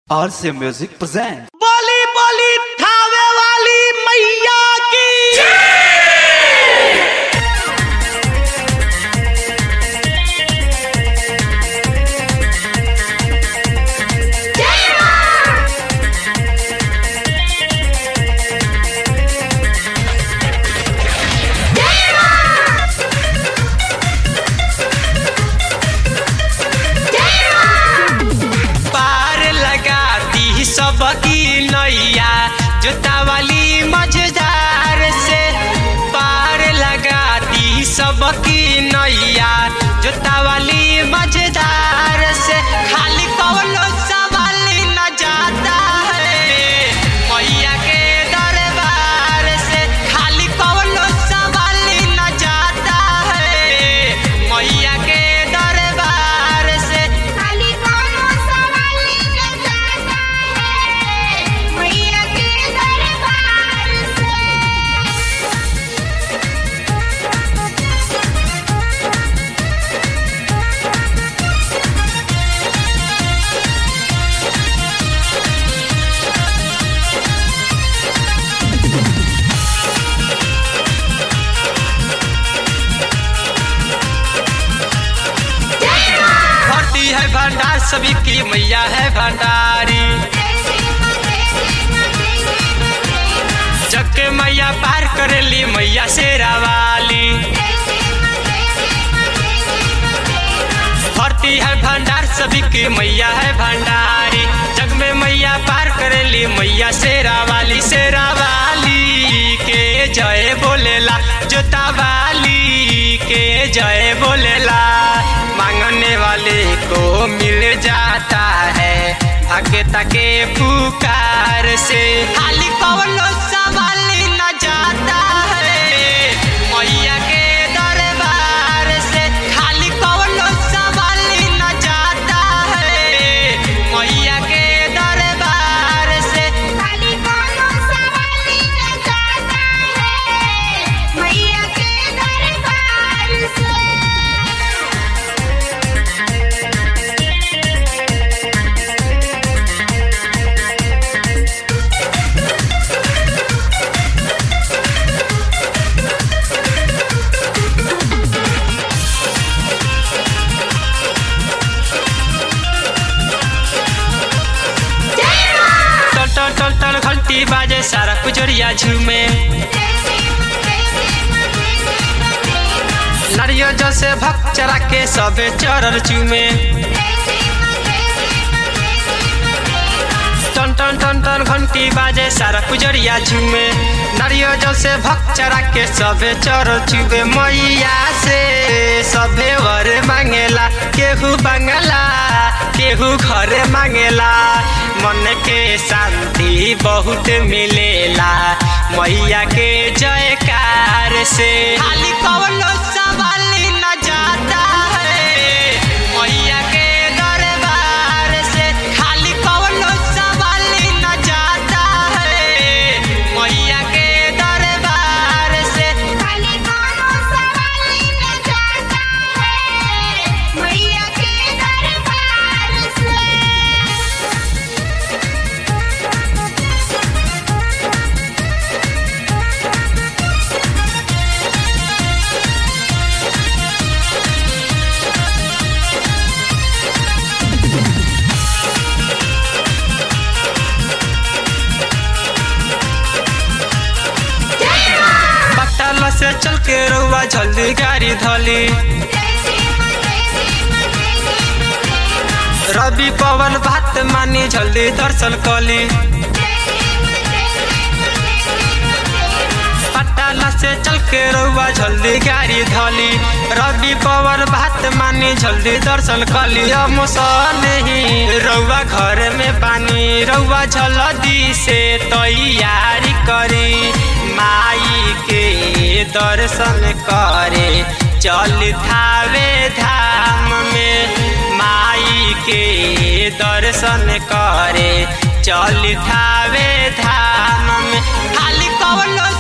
RC Music presents. बोली बोली थावे वाली मैया की पार लगाती सबकी नैया जोता वाली मजेदार से पार लगाती सबकी नैया जोता वाली मजेदार से खाली कौनो सवाल न जाता है मैया के दरबार से खाली कौनो सवाल न जाता है मैया के दरबार से खाली कोनो सवाल न जाता है मैया के दरबार से भरती है भंडार सभी की मैया है भंडारी जग के मैया पार करेली मैया शेरा वाली भरती है भंडार सभी की मैया है भंडारी जग में मैया पार करेली मैया शेरा वाली शेरा वाली के जय बोलेला जोता वाली के जय बोलेला मांगने वाले को मिल जाता है भाग्य तके पुकार से खाली कौनो सवाल न जाता है मैया के दरबार से खाली कौनो सवाल न जाता है मैया के दरबार से खाली कोनो सवाल न जाता है मैया के दरबार से टल टल टल टल घंटी बाजे सारा पुजरिया झूमे नारियल जैसे भक्त चरा के सबे चरर चूमे टन टन टन टन घंटी बाजे सारा पुजरिया झूमे नारियल जैसे भक्त चरा के सबे चरर चूमे मैया से सबे वर मांगेला केहू बंगला केहू घर मांगेला मन के शांति बहुत मिलेला मैया के जयकार से खाली कौनो सवाल न जाता है मैया के दरबार से खाली कौनो सवाल न जाता है मैया के दरबार से खाली कोनो सवाल न जाता है मैया के दरबार से पट्टाल से चल के रउआ जल्दी गाड़ी धली रवि पवन बात मानी जल्दी दर्शन कली पट्टाला से चल के रउआ जल्दी गाड़ी धली रवि पवन बात मानी जल्दी दर्शन कली अमुसन ही रउआ घर में बानी रउआ जल्दी से तैयारी करी माई के दर्शन करे चल थावे धाम में माई के दर्शन करे चल थावे धाम में खाली कौनो